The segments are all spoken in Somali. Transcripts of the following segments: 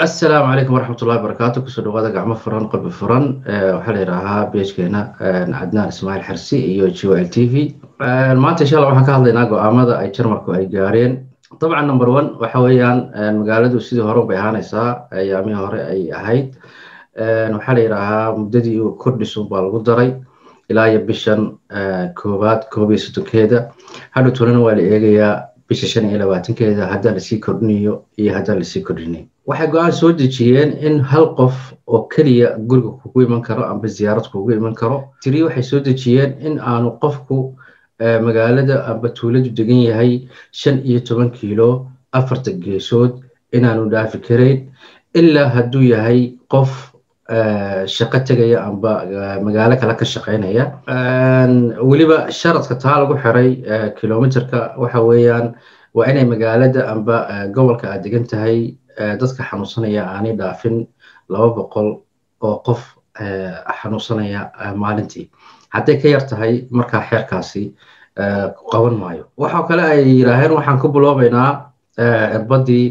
asalaamu calaykum waraxmatullahi barakaatu kusoo dhawaada gacmo furan qalbi furan waxaa la yidhaahaa beejkeena cadnaan ismaaciil xarsi iyo g l t v maanta insha alla waxaan ka hadlaynaa go-aamada ay jarmarku ay gaareen dabcan number one waxa weeyaan magaaladu sidii hore bay ahaanaysaa ayaamihii hore ay ahayd waxaa la yidhaahaa muddadii kordhisun baa lagu daray ilaa iyo bishan koowaad koob iyo soddonkeeda hadhow tolana waa la eegayaa bisha shan iyo labaatankeeda haddaan lasii kordhinayo iyo haddaan lasii kordhinay waxay go-aan soo dejiyeen in hal qof oo keliya guriga kugu iman karo amba ziyaarad kugu iman karo tiri waxay soo dejiyeen in aanu qofku magaalada amba tuuladu degan yahay shan iyo toban kiilo afarta geesood inaanu dhaafi karayn ilaa hadduu yahay qof shaqo tegaya amba magaalo kale ka shaqaynaya weliba sharadka taa lagu xiray kilomiterka waxa weeyaan waa inay magaalada amba gobolka aad degan tahay dadka xanuunsanaya aanay dhaafin laba boqol oo qof xanuunsanaya maalintii hadday ka yar tahay markaa xeerkaasi qaban maayo waxaa kale ay yidhaaheen waxaan ku biloobaynaa cirbadii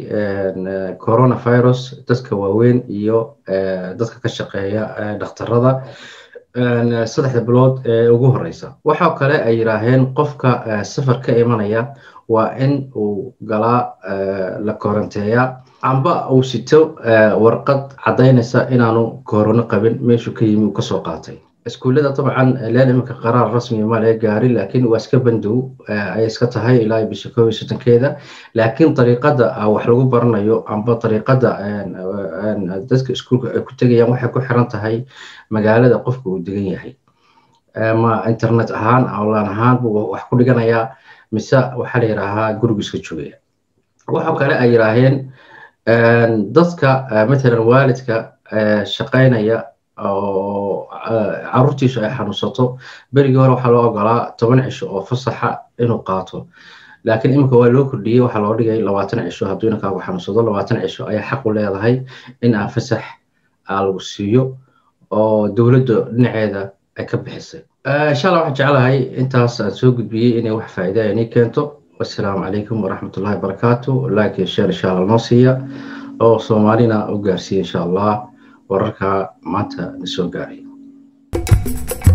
coronavirus dadka waaweyn iyo dadka ka shaqeeya dhakhtarada saddexda bilood ee ugu horeysa waxaa kale ay yidhaaheen qofka safar ka imanaya waa in uu galaa la koranteeya amba uu sito warqad caddaynaysa inaanu korono qabin meeshuu ka yimi uu kasoo qaatay iskuullada dabcan leen iminka qaraar rasmiga ma laga gaarin laakiin waa iska bandow ayay iska tahay ilaa bisha koob iyo sodonkeeda laakiin dariiqada wax lagu baranayo amba dariiqada dadka iskuulka ay ku tegayaan waxay ku xiran tahay magaalada qofka uu degan yahay ma internet ahaan online ahaan buu wax ku dhiganayaa mise waxaa la yidhaahaa gurigu iska joogaya waxaa kale ay yidhaaheen dadka matalan waalidka shaqaynaya oo caruurtiisu ay xanuunsato berigii hore waxaa loo ogolaa toban cisho oo fasaxa inuu qaato laakiin iminka waa loo kordhiyey waxaa loo dhigay labaatan cisho hadduu inankaagu xanuunsado labaatan cisho ayaa xaq u leedahay in aan fasax lagu siiyo oo dowladda dhinaceeda ay ka bixisay insha allah waxaan jeclahay intaas aan soo gudbiyey inay wax faa'iida inay keento wassalaamu calaykum waraxmatullahi wabarakaatu like share insha allah noo siiya oo soomaalina u gaarsiiya insha allah wararka maanta na soo gaaray